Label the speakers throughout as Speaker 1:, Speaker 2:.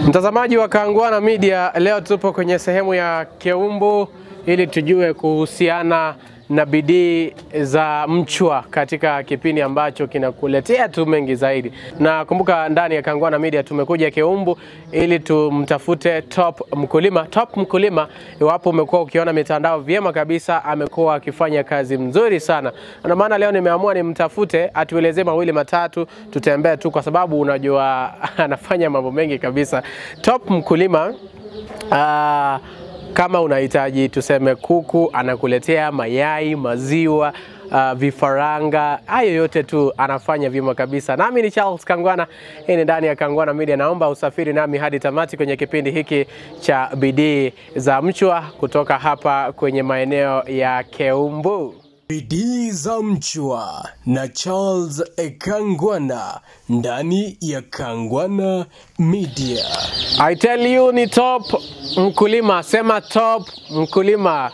Speaker 1: Mtazamaji wa Kangwana Media, leo tupo kwenye sehemu ya Keumbu ili tujue kuhusiana na bidii za mchwa katika kipindi ambacho kinakuletea tu mengi zaidi. Na kumbuka ndani ya Kangwana Media tumekuja Keumbu ili tumtafute top mkulima. Top mkulima, iwapo umekuwa ukiona mitandao vyema kabisa, amekuwa akifanya kazi mzuri sana. Ndio maana leo nimeamua nimtafute atuelezee mawili matatu, tutembee tu, kwa sababu unajua anafanya mambo mengi kabisa. Top mkulima ah, kama unahitaji tuseme kuku, anakuletea mayai, maziwa, uh, vifaranga, hayo yote tu anafanya vyema kabisa. Nami ni Charles Kangwana, hii ni ndani ya Kangwana Media. Naomba usafiri nami hadi tamati kwenye kipindi hiki cha bidii za mchwa kutoka hapa kwenye maeneo ya Keumbu. Bidii za mchwa na Charles Kangwana ndani ya Kangwana Media. I tell you ni top mkulima, sema top mkulima.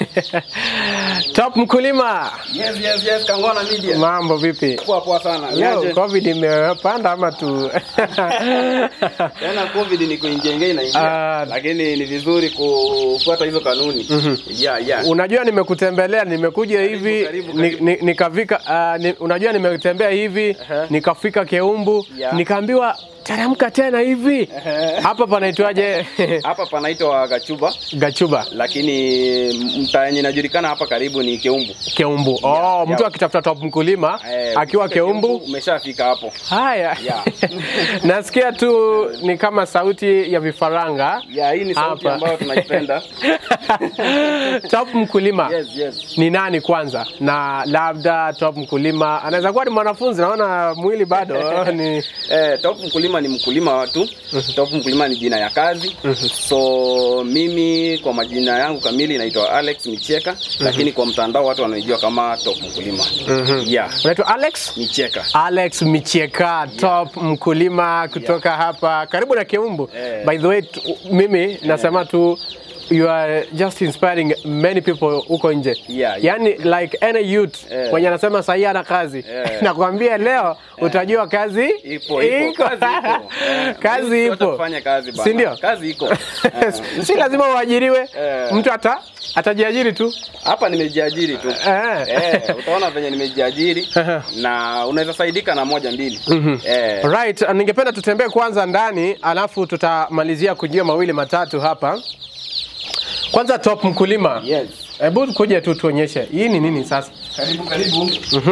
Speaker 1: top mkulima,
Speaker 2: Yes, yes, yes, Kangwana Media.
Speaker 1: mambo vipi?
Speaker 2: Poa poa sana.
Speaker 1: Leo
Speaker 2: Niaje?
Speaker 1: COVID imepanda ama tu
Speaker 2: Tena COVID ni kuingia inaingia.
Speaker 1: Ah.
Speaker 2: Lakini ni vizuri kufuata hizo kanuni. Yeah, yeah.
Speaker 1: Unajua nimekutembelea, nimekuja hivi
Speaker 2: karibu,
Speaker 1: ni-
Speaker 2: karibu.
Speaker 1: ni- nikafika uh, ni, unajua nimetembea hivi nikafika Keumbu
Speaker 2: Yeah.
Speaker 1: nikaambiwa teremka tena hivi hapa panaitwaje?
Speaker 2: Hapa panaitwa Gachuba
Speaker 1: Gachuba
Speaker 2: lakini mtaa yenye inajulikana hapa karibu ni Keumbu.
Speaker 1: Keumbu. Oh,
Speaker 2: Yeah,
Speaker 1: mtu
Speaker 2: yeah.
Speaker 1: akitafuta top mkulima
Speaker 2: Eh,
Speaker 1: akiwa
Speaker 2: ukifika
Speaker 1: Keumbu.
Speaker 2: umeshafika hapo.
Speaker 1: Haya,
Speaker 2: Yeah.
Speaker 1: nasikia tu ni kama sauti ya vifaranga
Speaker 2: Yeah, hii ni sauti
Speaker 1: Hapa.
Speaker 2: ambayo tunaipenda.
Speaker 1: top mkulima
Speaker 2: Yes, yes.
Speaker 1: ni nani kwanza, na labda top mkulima anaweza kuwa ni mwanafunzi, naona mwili bado ni
Speaker 2: Eh, top mkulima ni mkulima wa tu. Top mkulima ni jina ya kazi. So mimi kwa majina yangu kamili naitwa Alex Micheka, lakini kwa mtandao watu wananijua kama top mkulima. Yeah,
Speaker 1: unaitwa Alex
Speaker 2: Micheka.
Speaker 1: Alex Micheka, top mkulima kutoka hapa karibu na Keumbu.
Speaker 2: Eh.
Speaker 1: By the way, tu, mimi nasema tu you are just inspiring many people huko nje.
Speaker 2: Yeah, yeah.
Speaker 1: Yani like any youth
Speaker 2: Eh.
Speaker 1: mwenye anasema sahii ana kazi
Speaker 2: Eh.
Speaker 1: nakwambia leo utajua kazi
Speaker 2: Ipo, ipo, kazi ipo. Eh,
Speaker 1: kazi
Speaker 2: mimi siwezi
Speaker 1: ipo.
Speaker 2: kufanya kazi bana.
Speaker 1: Si ndio?
Speaker 2: Kazi iko. Eh,
Speaker 1: si lazima uajiriwe,
Speaker 2: Eh.
Speaker 1: mtu ata atajiajiri tu.
Speaker 2: Hapa nimejiajiri tu.
Speaker 1: Eh.
Speaker 2: Eh, utaona venye nimejiajiri na unaweza saidika na moja mbili. Eh,
Speaker 1: Right, ningependa tutembee kwanza ndani alafu tutamalizia kujua mawili matatu hapa. Kwanza top mkulima.
Speaker 2: yes.
Speaker 1: Hebu kuja tu tuonyeshe. Hii ni nini sasa?
Speaker 2: Karibu karibu.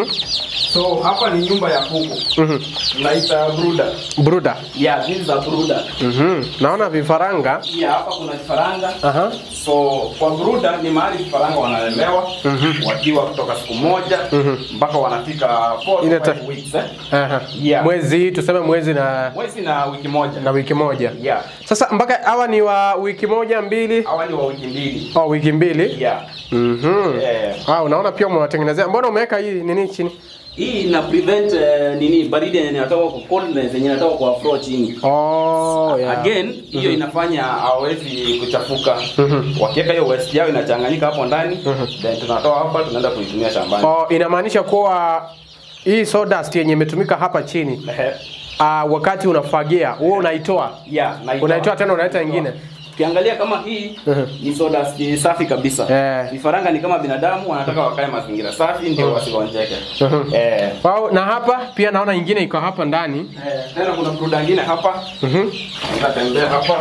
Speaker 2: So hapa ni nyumba ya kuku. Naita brooder.
Speaker 1: Bruda.
Speaker 2: Yeah, this is a brooder.
Speaker 1: Mhm. Naona vifaranga.
Speaker 2: Yeah, hapa kuna vifaranga.
Speaker 1: Aha.
Speaker 2: So kwa bruda ni mahali vifaranga wanalelewa wakiwa kutoka siku moja mpaka wanafika 4
Speaker 1: Ile
Speaker 2: to
Speaker 1: ta-
Speaker 2: 5 weeks eh.
Speaker 1: Aha.
Speaker 2: Yeah.
Speaker 1: Mwezi tuseme mwezi na
Speaker 2: Mwezi na wiki moja.
Speaker 1: na wiki moja.
Speaker 2: Yeah.
Speaker 1: Sasa mpaka hawa ni wa wiki moja mbili
Speaker 2: Hawa ni wa wiki mbili.
Speaker 1: au wiki mbili.
Speaker 2: Yeah.
Speaker 1: Mhm.
Speaker 2: Eh,
Speaker 1: Ah, unaona pia umewatengenezea. Mbona umeweka hii nini chini?
Speaker 3: Hii ina prevent eh, nini baridi yenye inatoka kwa coldness yenye inatoka kwa flow chini.
Speaker 1: Oh, yeah.
Speaker 2: Again, hiyo inafanya hawezi kuchafuka. Wakiweka hiyo waste yao inachanganyika hapo ndani, then tunatoa hapa tunaenda kuitumia shambani.
Speaker 1: Oh, inamaanisha kuwa hii sawdust yenye imetumika hapa chini
Speaker 2: Ehe.
Speaker 1: uh, wakati unafagia huo unaitoa
Speaker 2: Yeah, naitoa.
Speaker 1: unaitoa tena unaleta ingine
Speaker 3: Ukiangalia kama hii ni soda si- safi kabisa.
Speaker 1: Eh.
Speaker 3: Vifaranga ni kama binadamu
Speaker 2: wanataka wakae mazingira safi ndio wasigonjeke.
Speaker 1: Mhm.
Speaker 2: Eh,
Speaker 1: wow, na hapa pia naona ingine iko hapa ndani
Speaker 2: eh, tena kuna bruda nyingine hapa.
Speaker 1: Mhm.
Speaker 2: Nitatembea hapa.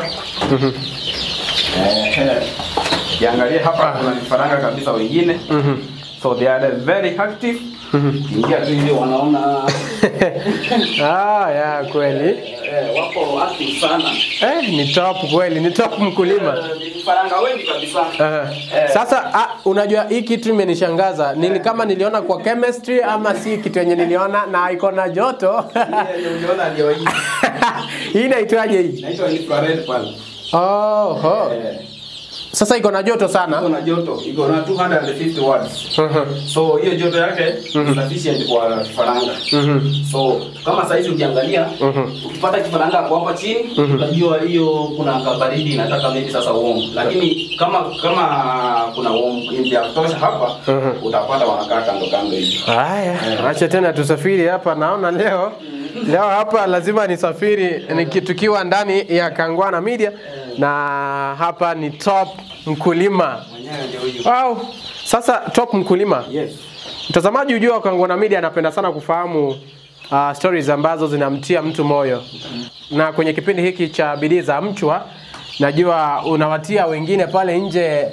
Speaker 2: Eh, eh. Kiangalia hapa kuna vifaranga kabisa wengine. So they are very active. Ingia tu hivi wanaona
Speaker 1: ah, ya kweli
Speaker 3: eh, wako active sana.
Speaker 1: eh, ni top kweli ni top mkulima
Speaker 3: Eh, ni vifaranga wengi kabisa.
Speaker 1: Aha. Sasa ah, unajua hii kitu imenishangaza nili kama niliona kwa chemistry ama si kitu yenye niliona na iko na joto
Speaker 2: Ndio uliona ndio hii.
Speaker 1: hii inaitwaje hii
Speaker 2: Inaitwa infrared pale.
Speaker 1: oh, oh.
Speaker 2: Eh,
Speaker 1: sasa iko na joto
Speaker 2: iko
Speaker 1: sana
Speaker 2: na joto, iko na 250 watts.
Speaker 1: Mhm.
Speaker 2: So hiyo joto yake ni sufficient kwa vifaranga. So kama saizi ukiangalia
Speaker 3: Ukipata kifaranga hapo hapa chini, utajua hiyo kuna kabaridi inataka maybe sasa warm.
Speaker 2: lakini kama kama kuna warm ya kutosha hapa utapata wanakaa kando kando hivi.
Speaker 1: Haya, acha tena tusafiri hapa. Naona leo leo hapa lazima nisafiri niki- tukiwa ndani ya Kangwana Media na hapa ni Top Mkulima. Wow. Sasa Top Mkulima.
Speaker 2: Yes.
Speaker 1: Mtazamaji ujua wa Kangwana Media anapenda sana kufahamu uh, stories ambazo zinamtia mtu moyo, na kwenye kipindi hiki cha bidii za mchwa najua unawatia wengine pale nje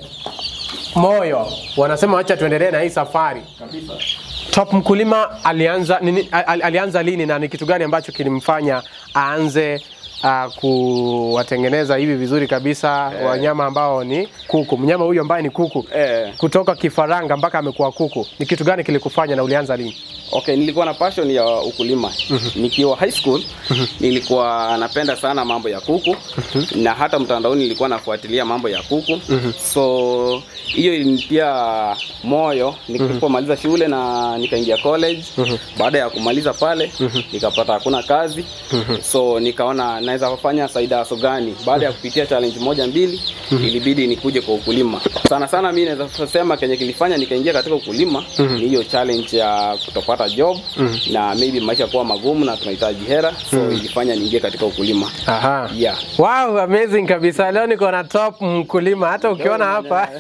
Speaker 1: moyo, wanasema wacha tuendelee na hii safari.
Speaker 2: Kabisa.
Speaker 1: Top Mkulima alianza nini, al, alianza lini na ni kitu gani ambacho kilimfanya aanze uh, kuwatengeneza hivi vizuri kabisa wanyama ambao ni kuku, mnyama huyu ambaye ni kuku
Speaker 2: Eh.
Speaker 1: kutoka kifaranga mpaka amekuwa kuku, ni kitu gani kilikufanya na ulianza lini?
Speaker 2: Okay, nilikuwa na passion ya ukulima. Nikiwa high school nilikuwa napenda sana mambo ya kuku na hata mtandaoni nilikuwa nafuatilia mambo ya kuku. So hiyo ilinitia moyo nilipomaliza shule na nikaingia college. Baada ya kumaliza pale nikapata hakuna kazi. So nikaona naweza kufanya side hustle gani. Baada ya kupitia challenge moja mbili ilibidi nikuje kwa ukulima. Sana sana mimi naweza kusema kenye kilifanya nikaingia katika ukulima ni hiyo challenge ya kutopata job na maybe maisha kuwa magumu na tunahitaji hera so ilifanya niingie katika ukulima.
Speaker 1: Aha.
Speaker 2: Yeah.
Speaker 1: Wow, amazing kabisa. Leo niko na top mkulima. Hata ukiona hapa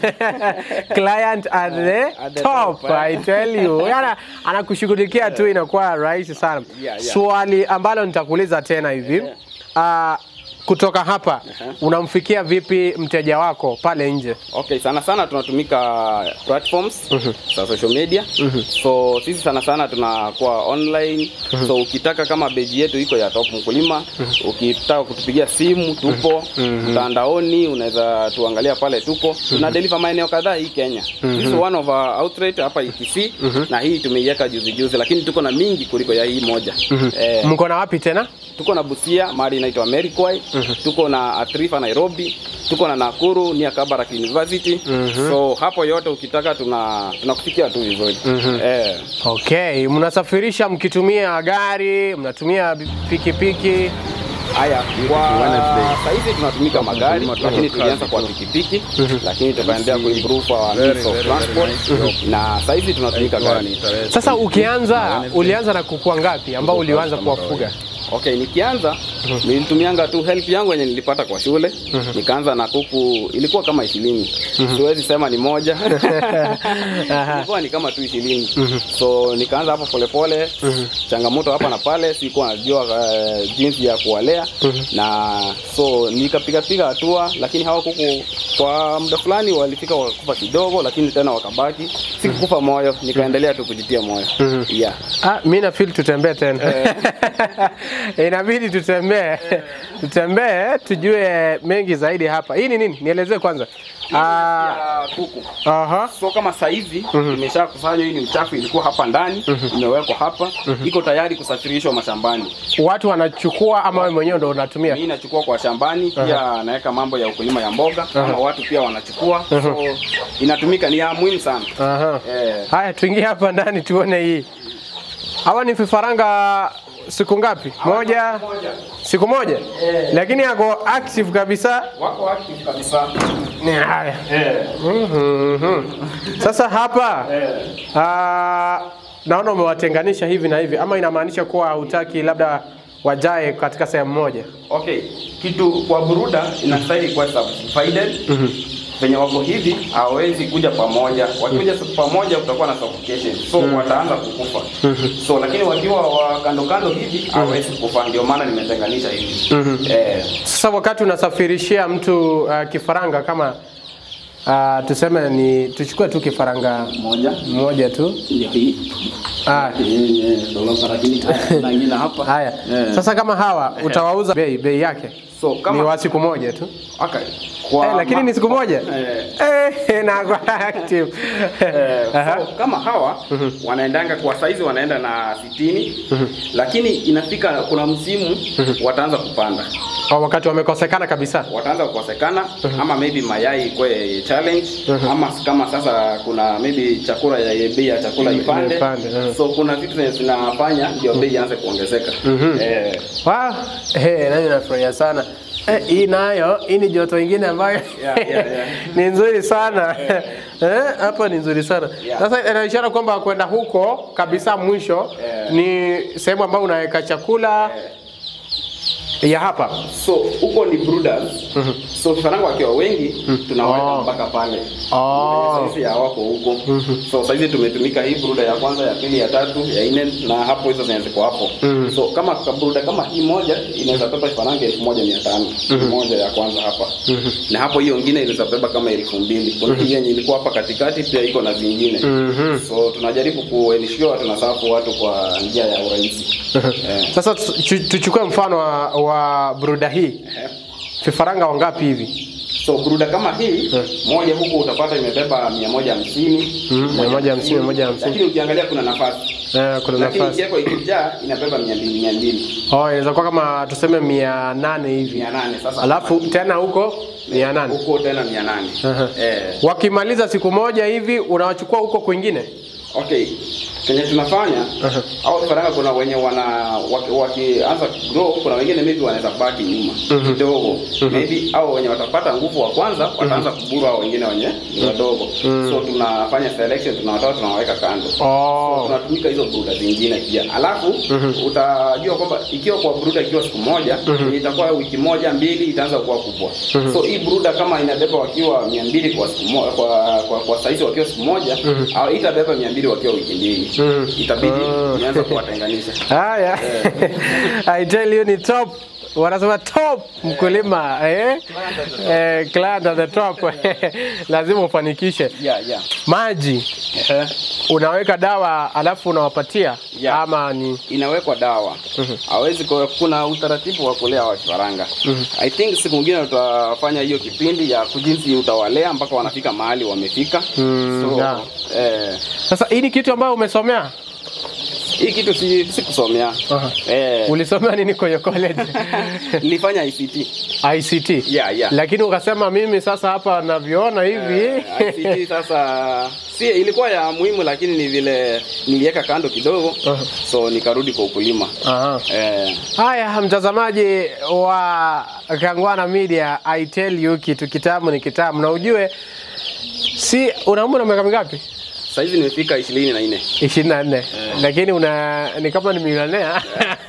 Speaker 1: client at the,
Speaker 2: At the
Speaker 1: top,
Speaker 2: top,
Speaker 1: I tell you. Yana anakushughulikia tu inakuwa rahisi sana.
Speaker 2: Yeah, yeah.
Speaker 1: Swali ambalo nitakuuliza tena hivi. Ah, kutoka hapa unamfikia vipi mteja wako pale nje?
Speaker 2: Okay, sana sana tunatumika platforms za social media. So sisi sana sana tunakuwa online. So ukitaka kama beji yetu iko ya Top Mkulima, ukitaka kutupigia simu tupo mtandaoni, unaweza tuangalia pale tupo. Tuna deliver maeneo kadhaa hii Kenya. This is one of our outlet hapa ETC na hii tumeiweka juzi juzi, lakini tuko na mingi kuliko ya hii moja. Eh,
Speaker 1: Mko na wapi tena?
Speaker 2: tuko na Busia mahali inaitwa Merikwai, tuko na Atrifa Nairobi, tuko na Nakuru nia Kabarak University. So hapo yote ukitaka tuna tunakufikia tu vizuri. Eh,
Speaker 1: Okay, mnasafirisha mkitumia gari, mnatumia pikipiki.
Speaker 2: haya kwa saizi tunatumika magari lakini tulianza kwa pikipiki lakini tukaendelea kuimprove our means of transport na saizi tunatumika gari.
Speaker 1: Sasa ukianza ulianza na kuku ngapi ambao ulianza kuwafuga?
Speaker 2: Okay, nikianza nilitumianga tu help yangu yenye nilipata kwa shule. Nikaanza na kuku ilikuwa kama ishirini. Siwezi sema ni moja. ilikuwa ni kama tu ishirini. So nikaanza hapo polepole. Changamoto hapa na pale, sikuwa najua uh, jinsi ya kuwalea na so nikapiga piga hatua, lakini hawa kuku kwa muda fulani walifika wakakufa kidogo, lakini tena wakabaki. Sikukufa moyo, nikaendelea tu kujitia moyo. Yeah.
Speaker 1: Ah, mi na feel tutembee tena. Inabidi tutembee. Tutembee tujue mengi zaidi hapa. Hii ni nini? Nielezee kwanza. Ah,
Speaker 2: Ya kuku.
Speaker 1: aha.
Speaker 2: So kama saizi imesha kusanywa, hii ni uchafu ilikuwa hapa ndani, imewekwa hapa, iko tayari kusafirishwa mashambani.
Speaker 1: Watu wanachukua ama wewe mwenyewe ndo unatumia?
Speaker 2: Mimi nachukua kwa shambani, pia naweka mambo ya ukulima ya mboga, ama watu pia wanachukua, so inatumika, ni ya muhimu sana.
Speaker 1: Aha.
Speaker 2: Eh,
Speaker 1: Haya, tuingie hapa ndani tuone hii. Hawa ni vifaranga siku ngapi? Moja, siku moja, lakini yako active kabisa.
Speaker 2: wako active kabisa.
Speaker 1: Ni haya.
Speaker 2: Eh,
Speaker 1: Mhm. Sasa hapa ah, naona umewatenganisha hivi na hivi, ama inamaanisha kuwa hutaki labda wajae katika sehemu moja?
Speaker 2: okay, kitu kwa buruda inastahili kuwa subdivided. Venye wako hivi hawawezi kuja pamoja. Wakikuja pamoja kutakuwa na suffocation, so wataanza kukufa. So lakini wakiwa wa kando kando hivi hawawezi kufa, ndio maana nimetenganisha hivi. Eh,
Speaker 1: Sasa wakati unasafirishia mtu uh, kifaranga kama uh, tuseme ni tuchukue tu kifaranga
Speaker 2: moja
Speaker 1: mmoja tu
Speaker 2: ndio hii
Speaker 1: ah,
Speaker 2: dola lakini na ingine hapa.
Speaker 1: haya
Speaker 2: Eh.
Speaker 1: sasa kama hawa utawauza bei bei yake
Speaker 2: So
Speaker 1: ni
Speaker 2: kama
Speaker 1: wa siku moja tu
Speaker 2: okay. Kwa
Speaker 1: eh, lakini
Speaker 2: ma-
Speaker 1: ni siku moja
Speaker 2: Eh.
Speaker 1: eh, na kwa active
Speaker 2: Eh,
Speaker 1: Aha.
Speaker 2: so, kama hawa wanaendanga kwa saizi wanaenda na sitini lakini inafika kuna msimu wataanza kupanda
Speaker 1: Kwa wakati wamekosekana kabisa
Speaker 2: wataanza kukosekana ama maybe mayai ikwe challenge ama kama sasa kuna maybe chakula ya bei ya chakula
Speaker 1: Ime-
Speaker 2: ipande
Speaker 1: imepande, eh.
Speaker 2: so kuna vitu zenye zinafanya ndio bei ianze kuongezeka eh,
Speaker 1: wow. hey, nami nafurahia sana Eh, hii nayo hii ni joto ingine ambayo
Speaker 2: Yeah, yeah, yeah.
Speaker 1: ni nzuri sana Eh, hapa ni nzuri sana
Speaker 2: Yeah.
Speaker 1: sasa ina ishara kwamba kwenda huko kabisa mwisho
Speaker 2: Yeah.
Speaker 1: ni sehemu ambayo unaweka chakula ya hapa
Speaker 2: So huko ni brooders. So vifaranga wakiwa wengi tunaweka
Speaker 1: Oh.
Speaker 2: mpaka pale.
Speaker 1: Oh.
Speaker 2: Saizi hawako huko. So saizi tumetumika hii brooder ya kwanza, ya pili, ya tatu, ya nne na hapo hizo zinaweza ziko hapo. So kama ka brooder kama hii moja inaweza beba vifaranga elfu moja mia tano moja ya kwanza hapa. Na hapo hiyo ingine inaweza beba kama elfu mbili. Kuna hii yenye ilikuwa hapa katikati pia iko na zingine. So tunajaribu kuensure tunasafu watu kwa njia ya urahisi. Eh.
Speaker 1: sasa tu- tuchukue mfano wa, wa bruda hii vifaranga wangapi hivi
Speaker 2: So bruda kama hii moja huku utapata imebeba 150
Speaker 1: Mhm, 150, 150.
Speaker 2: lakini ukiangalia kuna nafasi
Speaker 1: eh, kuna
Speaker 2: lakini
Speaker 1: nafasi
Speaker 2: ikiwekwa ikijaa inabeba 200 200
Speaker 1: oh, inaweza kuwa kama tuseme mia nane hivi
Speaker 2: 800 sasa
Speaker 1: alafu tena huko mia nane
Speaker 2: huko tena 800
Speaker 1: Aha.
Speaker 2: eh
Speaker 1: wakimaliza siku moja hivi unawachukua huko kwingine
Speaker 2: okay kenye tunafanya au vifaranga kuna wenye wana waki- wakianza grow kuna wengine maybe wanaweza baki nyuma kidogo maybe au wenye watapata nguvu wa kwanza wataanza kuburu hao wengine wenye ni wadogo so tunafanya selection tunawatoa tunawaweka kando
Speaker 1: oh.
Speaker 2: tunatumika hizo bruda zingine pia alafu utajua kwamba ikiwa kwa bruda ikiwa siku moja itakuwa wiki moja mbili itaanza kuwa kubwa so hii bruda kama inabeba wakiwa mia mbili kwa siku moja kwa, kwa, kwa saizi wakiwa siku moja au itabeba mia mbili wakiwa wiki mbili itabidi nianza kuwatenganisha
Speaker 1: haya I tell you ni top wanasema top mkulima eh? Eh, client at the top lazima ufanikishe
Speaker 2: yeah, yeah.
Speaker 1: maji unaweka dawa alafu unawapatia
Speaker 2: Yeah.
Speaker 1: ama ni
Speaker 2: inawekwa dawa hawezi kwa kuna utaratibu wa kulea wa vifaranga i think siku nyingine utafanya hiyo kipindi ya kujinsi utawalea mpaka wanafika mahali wamefika
Speaker 1: Mm,
Speaker 2: so,
Speaker 1: yeah.
Speaker 2: eh,
Speaker 1: sasa hii ni kitu ambayo umesomea
Speaker 2: hii kitu si, si kusomea
Speaker 1: Aha.
Speaker 2: eh,
Speaker 1: ulisomea nini kwenye college
Speaker 2: nilifanya ICT
Speaker 1: ICT
Speaker 2: Yeah, yeah.
Speaker 1: lakini ukasema mimi sasa hapa navyoona hivi
Speaker 2: Eh, ICT sasa si ilikuwa ya muhimu lakini ni vile niliweka kando kidogo
Speaker 1: Aha.
Speaker 2: so nikarudi kwa ukulima
Speaker 1: Aha.
Speaker 2: eh,
Speaker 1: Haya, mtazamaji wa Kangwana Media, I tell you kitu kitamu ni kitamu, na ujue si una umri wa miaka mingapi?
Speaker 2: saizi nimefika ishirini na nne
Speaker 1: ishirini na nne lakini una ni kama ni milionea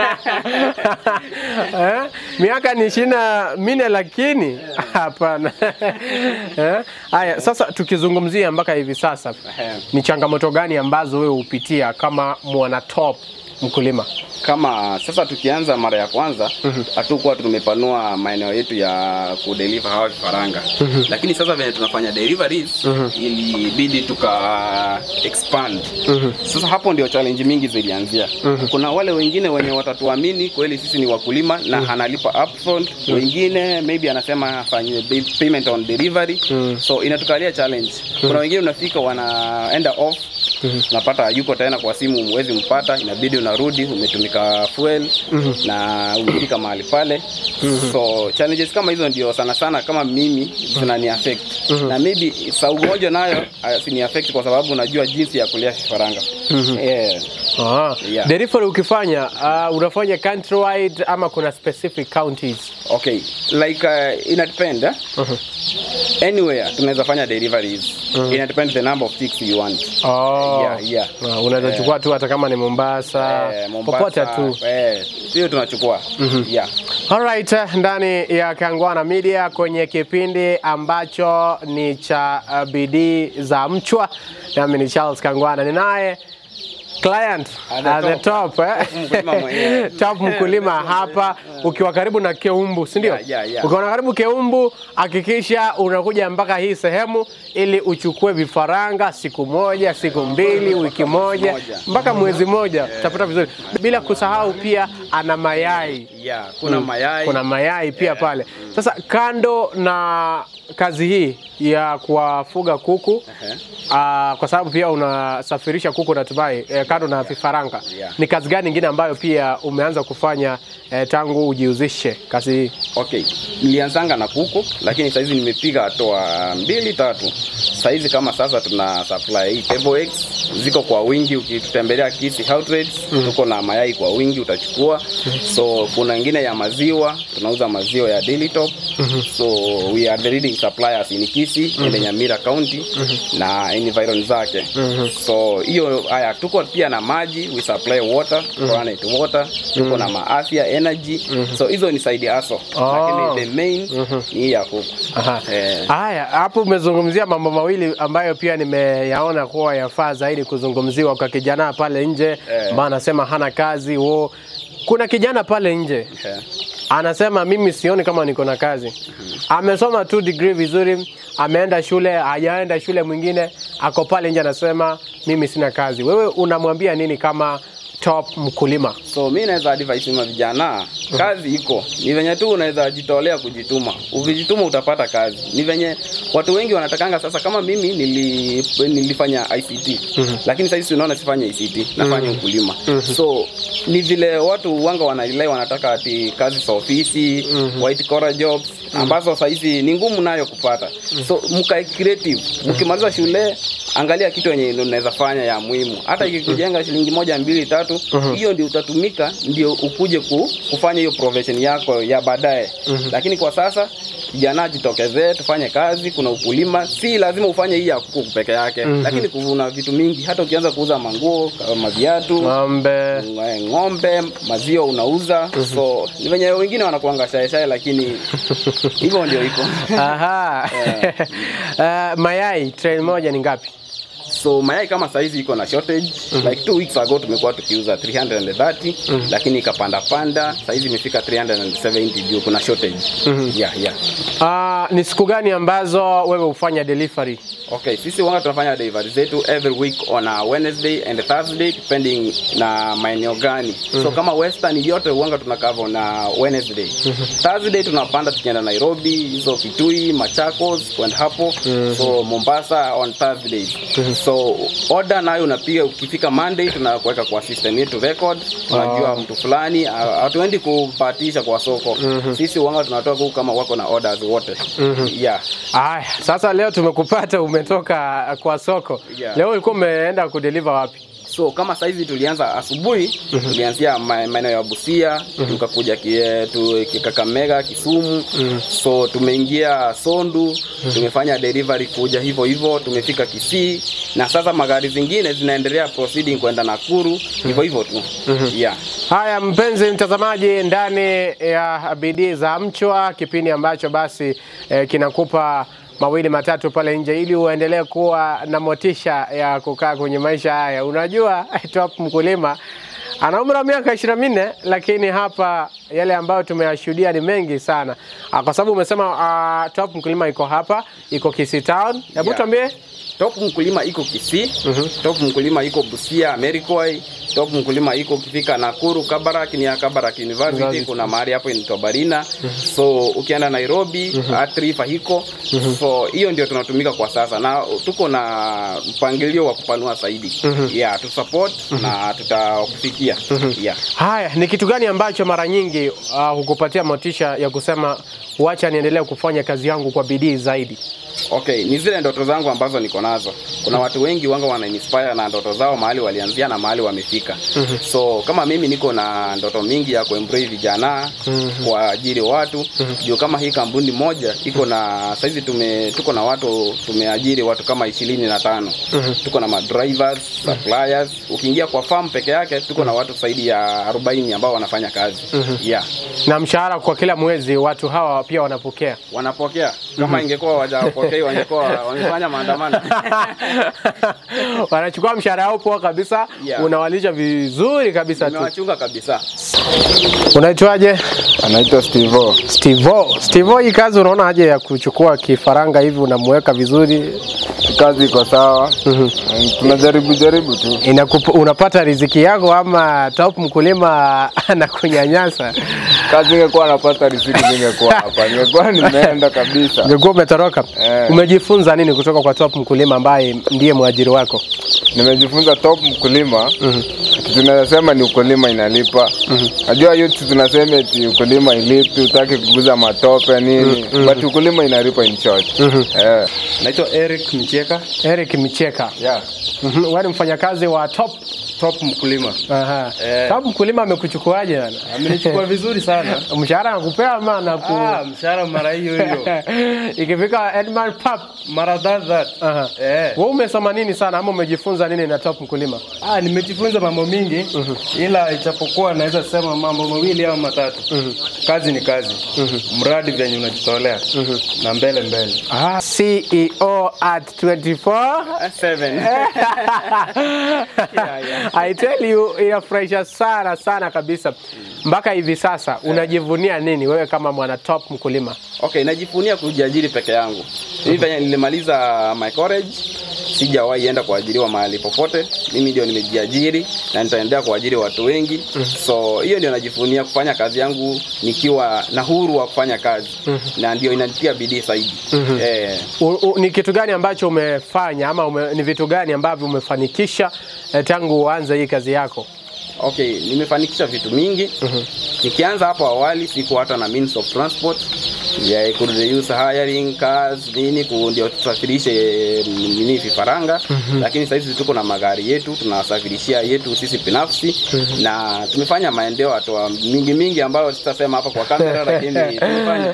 Speaker 1: eh? miaka ni ishirini na minne lakini hapana eh? Haya, sasa tukizungumzia mpaka hivi sasa
Speaker 2: Ehe.
Speaker 1: ni changamoto gani ambazo wewe hupitia kama mwana top mkulima?
Speaker 2: kama sasa tukianza mara ya kwanza hatukuwa tumepanua maeneo yetu ya kudeliver hawa vifaranga lakini sasa venye tunafanya deliveries ilibidi tuka expand sasa hapo ndio challenge mingi zilianzia kuna wale wengine wenye watatuamini kweli sisi ni wakulima na analipa upfront wengine maybe anasema afanye pay- payment on delivery so inatukalia challenge kuna wengine unafika wanaenda off unapata yuko tena kwa simu huwezi mpata inabidi unarudi umetumika fuel na umefika mahali pale so challenges kama hizo ndio sana sana kama mimi zinani affect na maybe saa ugonjwa nayo uh, sini affect kwa sababu unajua jinsi ya kulea vifaranga yeah.
Speaker 1: Ah,
Speaker 2: Yeah.
Speaker 1: delivery ukifanya uh, unafanya countrywide ama kuna specific counties?
Speaker 2: okay like uh, ina depend eh? anywhere tunaweza fanya deliveries ina depend the number of chicks you want
Speaker 1: Oh.
Speaker 2: Yeah, yeah.
Speaker 1: Ah, unaweza chukua tu hata kama ni Mombasa,
Speaker 2: Eh, Mombasa,
Speaker 1: popote tu.
Speaker 2: eh, hiyo tunachukua yeah
Speaker 1: Alright, eh, ndani ya Kangwana Media kwenye kipindi ambacho ni cha uh, bidii za mchwa, nami ni Charles Kangwana, ninaye client
Speaker 2: At the
Speaker 1: at the
Speaker 2: top.
Speaker 1: top, eh?
Speaker 2: Mkulima mwenyewe.
Speaker 1: top mkulima hapa ukiwa karibu na Keumbu, si ndio?
Speaker 2: Yeah, yeah, yeah.
Speaker 1: Ukiwa karibu Keumbu, hakikisha unakuja mpaka hii sehemu ili uchukue vifaranga siku moja, siku mbili, wiki moja
Speaker 2: moja.
Speaker 1: mpaka mwezi moja, utapata vizuri, bila kusahau pia ana mayai
Speaker 2: yeah kuna mayai
Speaker 1: kuna mayai pia pale. Sasa kando na kazi hii ya kuwafuga kuku
Speaker 2: Ehe.
Speaker 1: Ah, kwa sababu pia unasafirisha kuku natumai eh, kando na vifaranga
Speaker 2: Yeah.
Speaker 1: ni kazi gani nyingine ambayo pia umeanza kufanya eh, tangu ujihusishe kazi hii
Speaker 2: Okay, nilianzanga na kuku lakini saizi nimepiga hatua mbili tatu. Saizi kama sasa tuna supply hii table eggs ziko kwa wingi, ukitutembelea Kisi Outlets tuko na mayai kwa wingi utachukua. So kuna ingine ya maziwa, tunauza maziwa ya Daily Top. So we are the leading suppliers in Kisi and Nyamira County na environ zake. So hiyo haya, tuko pia na maji, we supply water, planet water, tuko na maafya energy. So hizo ni side hustle
Speaker 1: Oh.
Speaker 2: lakini the main ni hii ya kuku.
Speaker 1: Aha.
Speaker 2: Eh.
Speaker 1: Haya, hapo umezungumzia mambo mawili ambayo pia nimeyaona kuwa yafaa zaidi kuzungumziwa kwa kijana pale nje
Speaker 2: Eh.
Speaker 1: ambaye anasema hana kazi wo. Kuna kijana pale nje
Speaker 2: Eh.
Speaker 1: anasema mimi sioni kama niko na kazi. Amesoma tu degree vizuri, ameenda shule, hajaenda shule mwingine, ako pale nje anasema mimi sina kazi. Wewe unamwambia nini kama top mkulima?
Speaker 2: So mi naweza advise ma vijana, kazi iko, ni venye tu unaweza jitolea kujituma. Ukijituma utapata kazi. Ni venye watu wengi wanatakanga sasa, kama mimi nili, nilifanya ICT lakini sasa unaona sifanye ICT, nafanya ukulima. So ni vile watu wanga wanailai wanataka ati kazi za ofisi, white collar jobs ambazo sasa hizi ni ngumu nayo kupata. So mkae creative, mkimaliza shule angalia kitu yenye unaweza fanya ya muhimu, hata ikikujenga shilingi moja mbili tatu, hiyo ndio utatumika, ndio ukuje ku, kufanya hiyo profession yako ya baadaye. Lakini kwa sasa vijana jitokezee, tufanye kazi. Kuna ukulima, si lazima ufanye hii ya kuku peke yake, lakini kuna vitu mingi. Hata ukianza kuuza manguo kama viatu
Speaker 1: Ng'ombe.
Speaker 2: ng'ombe, maziwa unauza. So ni venye wengine wanakuanga shaeshae, lakini hivyo ndio iko.
Speaker 1: Aha. Eh, mayai train moja ni ngapi?
Speaker 2: So mayai kama saizi iko na shortage like two weeks ago tumekuwa tukiuza 330 lakini ikapanda panda, saizi imefika 370 juu kuna shortage. Yeah, yeah.
Speaker 1: Ah, ni siku gani ambazo wewe hufanya delivery?
Speaker 2: Okay, sisi wanga tunafanya delivery zetu every week on a Wednesday and Thursday depending na maeneo gani. So kama Western yote wanga tunakava na Wednesday. Thursday tunapanda tukienda Nairobi, hizo Kitui, Machakos kwenda hapo. So Mombasa on Thursday. So order nayo unapiga ukifika Monday tunakuweka kwa system yetu record. Unajua mtu fulani ha- hatuendi kupatisha kwa soko. Sisi wanga tunatoa kuku kama wako na orders wote. Yeah.
Speaker 1: Aya, sasa leo tumekupata umetoka kwa soko.
Speaker 2: Yeah.
Speaker 1: Leo ulikuwa umeenda kudeliver wapi?
Speaker 2: So kama saizi tulianza asubuhi, tulianzia ma- maeneo ya Busia, tukakuja kie- tu- Kakamega, Kisumu. So tumeingia Sondu, tumefanya delivery kuja hivyo hivyo, tumefika Kisii na sasa magari zingine zinaendelea proceeding kwenda Nakuru hivyo hivyo tu. Yeah.
Speaker 1: Haya, mpenzi mtazamaji, ndani ya bidii za mchwa, kipindi ambacho basi eh, kinakupa mawili matatu pale nje ili uendelee kuwa na motisha ya kukaa kwenye maisha haya. Unajua top mkulima ana umri wa miaka ishirini na minne lakini hapa yale ambayo tumeyashuhudia ni mengi sana, Ah, kwa sababu umesema ah, top mkulima iko hapa, iko Kisii Town. Hebu
Speaker 2: Yeah.
Speaker 1: tuambie
Speaker 2: Top mkulima iko Kisii, top mkulima iko Busia, Amerikoi, top mkulima iko ukifika Nakuru, Kabarak ni ya Kabarak University,
Speaker 1: University.
Speaker 2: kuna mahali hapo inaitwa Barina. So ukienda Nairobi, Atrifa hiko. So hiyo ndio tunatumika kwa sasa na tuko na mpangilio wa kupanua zaidi. Yeah, tu support na tutakufikia. Yeah.
Speaker 1: Haya, ni kitu gani ambacho mara nyingi uh, hukupatia motisha ya kusema wacha niendelee kufanya kazi yangu kwa bidii zaidi?
Speaker 2: Okay, ni zile ndoto zangu ambazo niko nazo. Kuna watu wengi wanga wana inspire na ndoto zao mahali walianzia na mahali wamefika. So kama mimi niko na ndoto mingi ya kuemploy vijana kuajiri watu. Juu kama hii kampuni moja iko na saizi tume tuko na watu tumeajiri watu kama ishirini na tano. Tuko na madrivers, suppliers. Ukiingia kwa farm peke yake tuko na watu zaidi ya 40 ambao wanafanya kazi. Yeah.
Speaker 1: Na mshahara kwa kila mwezi watu hawa pia wanapokea.
Speaker 2: Wanapokea. Kama ingekuwa wajapokea hii wangekuwa wamefanya maandamano.
Speaker 1: wanachukua mshahara wao poa kabisa
Speaker 2: Yeah.
Speaker 1: unawalisha vizuri kabisa tu.
Speaker 2: Nimewachunga kabisa.
Speaker 1: Unaitwaje?
Speaker 4: Anaitwa Stevo.
Speaker 1: Stevo. Stevo, hii kazi unaona aje ya kuchukua kifaranga hivi unamweka vizuri
Speaker 4: Kazi iko sawa. Mm, Tunajaribu jaribu tu.
Speaker 1: Inakupa, unapata riziki yako ama top mkulima anakunyanyasa?
Speaker 4: Kazi ingekuwa napata riziki zingekuwa hapa. Ningekuwa nimeenda kabisa.
Speaker 1: Ungekuwa umetoroka.
Speaker 4: Eh.
Speaker 1: Umejifunza nini kutoka kwa top mkulima ambaye ndiye mwajiri wako?
Speaker 4: Nimejifunza top mkulima. Kitu tunasema ni ukulima inalipa. Najua youth tunasema eti ukulima ilipi, utaki kuguza matope nini. But ukulima inalipa in short. Eh.
Speaker 5: Naitwa Eric Mcheka.
Speaker 1: Eric Micheka.
Speaker 5: Yeah.
Speaker 1: Mhm, Wewe ni mfanyakazi wa top.
Speaker 5: Top mkulima.
Speaker 1: Aha.
Speaker 5: Eh.
Speaker 1: Top mkulima amekuchukuaje bana?
Speaker 5: Amenichukua vizuri sana.
Speaker 1: Mshahara anakupea ama anaku
Speaker 5: Ah, mshahara mara hiyo hiyo.
Speaker 1: Ikifika Edman Pap.
Speaker 5: Mara that that.
Speaker 1: Aha.
Speaker 5: Eh.
Speaker 1: Wewe umesoma nini sana ama umejifunza nini na top mkulima?
Speaker 5: Ah, nimejifunza mambo mingi ila ichapokuwa naweza sema mambo mawili au matatu. Kazi ni kazi. Mradi venye unajitolea na mbele mbele.
Speaker 1: Ah, CEO at 24
Speaker 2: Seven.
Speaker 1: I tell you inafurahisha sana sana kabisa. Mpaka hivi sasa unajivunia nini wewe kama mwana top mkulima?
Speaker 2: Okay, najivunia kujiajiri peke yangu. Mimi venye nilimaliza my college sijawahi enda kuajiriwa mahali popote. Mimi ndio nimejiajiri na nitaendelea kuajiri watu wengi. So hiyo ndio najivunia kufanya kazi yangu nikiwa na huru wa kufanya kazi na ndio inanitia bidii zaidi. Eh,
Speaker 1: U, u, ni kitu gani ambacho umefanya ama ume, ni vitu gani ambavyo umefanikisha eh, tangu uanze hii kazi yako?
Speaker 2: Okay, nimefanikisha vitu mingi. Nikianza hapo awali sikuwa hata na means of transport. Yeah, I could use hiring cars nini ku- ndio tusafirishe eh, nini vifaranga lakini sasa hizi tuko na magari yetu tunawasafirishia yetu sisi binafsi na tumefanya maendeleo hatua mingi mingi ambayo sitasema hapa kwa kamera lakini tumefanya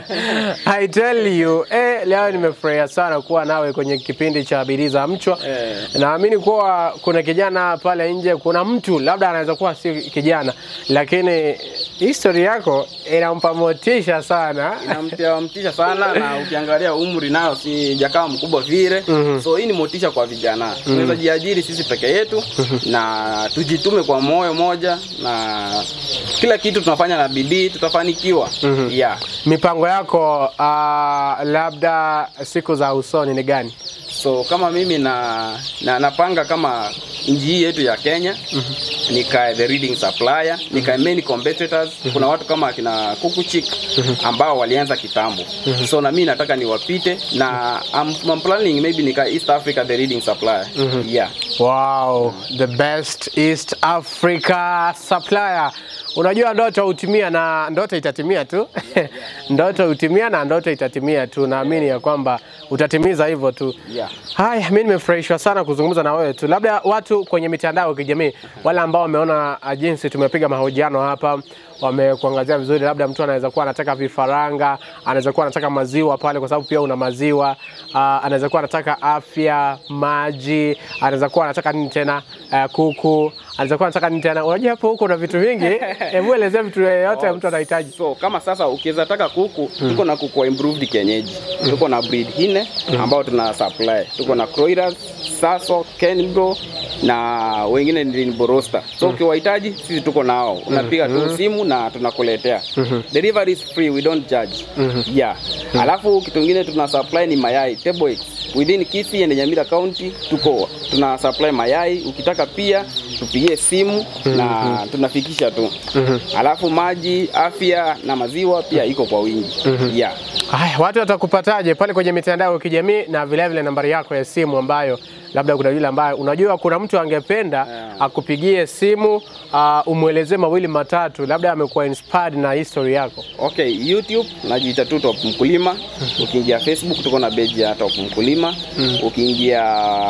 Speaker 1: I tell you, eh, leo nimefurahia sana kuwa nawe kwenye kipindi cha Bidii za Mchwa.
Speaker 2: Eh.
Speaker 1: Naamini kuwa kuna kijana pale nje, kuna mtu labda anaweza kuwa si kijana, lakini history yako inampa motisha sana.
Speaker 2: inamtia mtisha sana na ukiangalia umri nayo si jakaa mkubwa vile so hii ni motisha kwa vijana tunaweza jiajiri sisi peke yetu na tujitume kwa moyo moja na kila kitu tunafanya na bidii tutafanikiwa yeah.
Speaker 1: Mipango yako uh, labda siku za usoni ni gani?
Speaker 2: so kama mimi na, na napanga kama nchi hii yetu ya Kenya nikae the leading supplier nikae main competitors kuna watu kama akina Kukuchik ambao walianza kitambo so na mimi nataka niwapite na I'm, I'm planning maybe nikae East Africa the leading supplier yeah
Speaker 1: Wow, the best East Africa supplier. Unajua ndoto hutimia na ndoto itatimia tu. ndoto hutimia na ndoto itatimia tu. Naamini ya kwamba utatimiza hivyo tu.
Speaker 2: Yeah.
Speaker 1: Haya, mimi nimefurahishwa sana kuzungumza na wewe tu. Labda watu kwenye mitandao ya kijamii, wale ambao wameona ah, jinsi tumepiga mahojiano hapa, wamekuangazia vizuri, labda mtu anaweza kuwa anataka vifaranga, anaweza kuwa anataka maziwa pale, kwa sababu pia una maziwa uh, anaweza kuwa anataka afya, maji, anaweza kuwa anataka nini tena, uh, kuku, anaweza kuwa anataka nini tena. Unajua hapo huko na vitu vingi, hebu elezea vitu yote mtu anahitaji.
Speaker 2: so kama sasa ukiweza taka kuku tuko na kuku wa improved kienyeji tuko na breed hine ambao tuna supply tuko na croilers saso kenbro na wengine ni rainbow roster so ukiwahitaji sisi tuko nao unapiga tu simu na tunakuletea delivery is free we don't charge yeah alafu kitu kingine tuna supply ni mayai table eggs within Kisii and Nyamira County tuko tuna supply mayai ukitaka pia tupigie simu na tunafikisha tu alafu maji afya na maziwa pia iko kwa wingi yeah.
Speaker 1: Haya, watu watakupataje pale kwenye mitandao ya kijamii na vile vile nambari yako ya simu ambayo labda kuna yule ambaye unajua kuna mtu angependa akupigie simu uh, umwelezee mawili matatu, labda amekuwa inspired na history yako.
Speaker 2: Okay, YouTube najiita tu Top Mkulima. Ukiingia Facebook tuko na page ya Top Mkulima. Ukiingia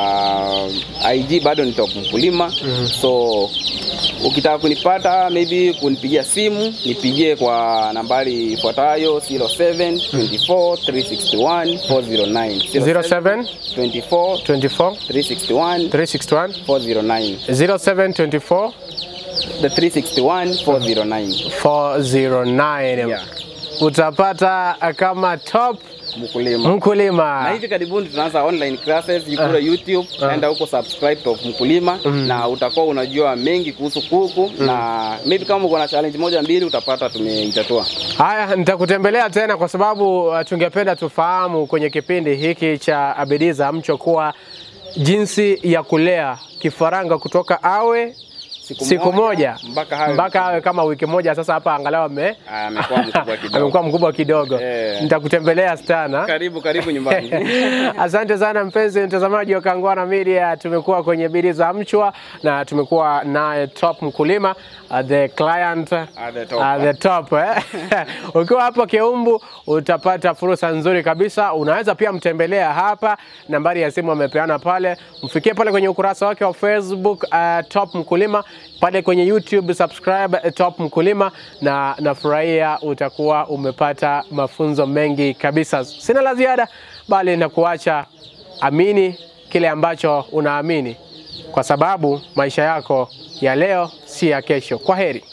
Speaker 2: IG bado ni Top Mkulima. So ukitaka kunipata maybe kunipigia simu nipigie kwa nambari ifuatayo 07 24 361 409
Speaker 1: 07
Speaker 2: 24
Speaker 1: 24
Speaker 2: 361
Speaker 1: 361
Speaker 2: 409
Speaker 1: 07 24
Speaker 2: the 361 409
Speaker 1: 409.
Speaker 2: Yeah.
Speaker 1: utapata kama top
Speaker 2: mkulima na
Speaker 1: mkulima.
Speaker 2: hivi karibuni tunaanza online classes kule YouTube, enda huko subscribe Top Mkulima na utakuwa unajua mengi kuhusu kuku na maybe kama uko na challenge moja mbili utapata tumeitatua.
Speaker 1: Haya, nitakutembelea tena kwa sababu uh, tungependa tufahamu kwenye kipindi hiki cha bidii za mchwa kuwa jinsi ya kulea kifaranga kutoka awe
Speaker 2: Siku
Speaker 1: siku moja,
Speaker 2: moja, mpaka hawe
Speaker 1: mpaka awe kama wiki moja. Sasa hapa angalau ame
Speaker 2: Ah, amekuwa mkubwa kidogo.
Speaker 1: amekuwa mkubwa kidogo.
Speaker 2: Eh.
Speaker 1: Nitakutembelea sana.
Speaker 2: Karibu karibu nyumbani.
Speaker 1: Asante sana mpenzi mtazamaji wa Kangwana Media, tumekuwa kwenye bidii za mchwa na tumekuwa naye top mkulima uh, the client
Speaker 2: At the top.
Speaker 1: at the top eh? Ukiwa hapo Keumbu utapata fursa nzuri kabisa. Unaweza pia mtembelea hapa, nambari ya simu amepeana pale, mfikie pale kwenye ukurasa wake wa Facebook uh, top mkulima, pale kwenye YouTube subscribe uh, top mkulima, na nafurahia utakuwa umepata mafunzo mengi kabisa. Sina la ziada, bali na kuacha amini kile ambacho unaamini, kwa sababu maisha yako ya leo si ya kesho. Kwa heri.